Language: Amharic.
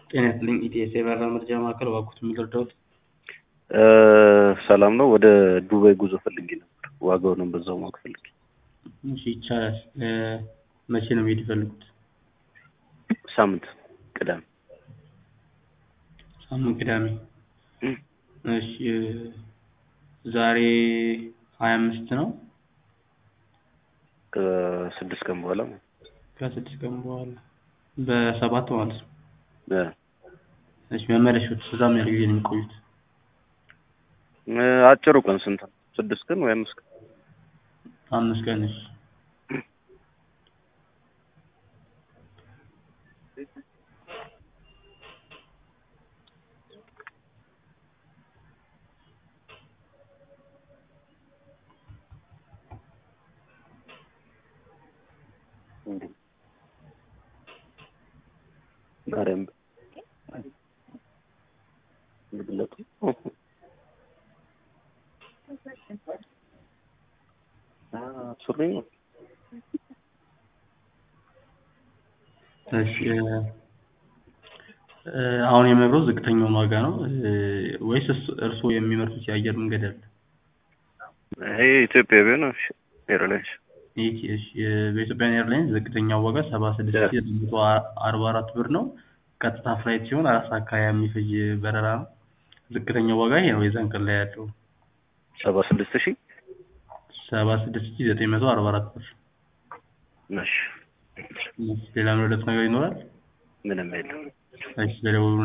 ጤና ይስጥልኝ ኢቲኤስ የበረራ መረጃ ማዕከል እባክዎት የሚረዳዎት? ሰላም ነው። ወደ ዱባይ ጉዞ ፈልጌ ነበር። ዋጋውንም በዛው ማወቅ ፈልጌ። እሺ ይቻላል። መቼ ነው መሄድ የፈለጉት? ሳምንት ቅዳሜ። ሳምንት ቅዳሜ። እሺ ዛሬ ሀያ አምስት ነው። ከስድስት ቀን በኋላ ማለት ነው። ከስድስት ቀን በኋላ በሰባት ማለት ነው። እ እሺ መመለሻዎት እዛ ምን ያህል ጊዜ ነው የሚቆዩት? አጭሩ ቀን ስንት ነው? ስድስት ቀን ወይ አምስት ቀን? አምስት ቀን እሺ። ማርያም ግለጡ ሱሪ ነው። እሺ አሁን የምነግርዎት ዝቅተኛውን ዋጋ ነው ወይስ እርስዎ የሚመርጡት የአየር መንገድ አለ? ይሄ ኢትዮጵያ ቢሆን እሺ ኤርላይንስ ይህ እሺ በኢትዮጵያን ኤርላይንስ ዝቅተኛው ዋጋ ሰባ ስድስት ሺህ ዘጠኝ መቶ አርባ አራት ብር ነው። ቀጥታ ፍላይት ሲሆን አራት ሰዓት ከሀያ የሚፈጅ በረራ ነው። ዝቅተኛው ዋጋ ይሄ ነው የዛን ቀን ላይ ያለው ሰባ ስድስት ሺህ ሰባ ስድስት ሺህ ዘጠኝ መቶ አርባ አራት ብር። እሺ ሌላ ምረዳት ነገር ይኖራል? ምንም የለም። እሺ ስለደወሉ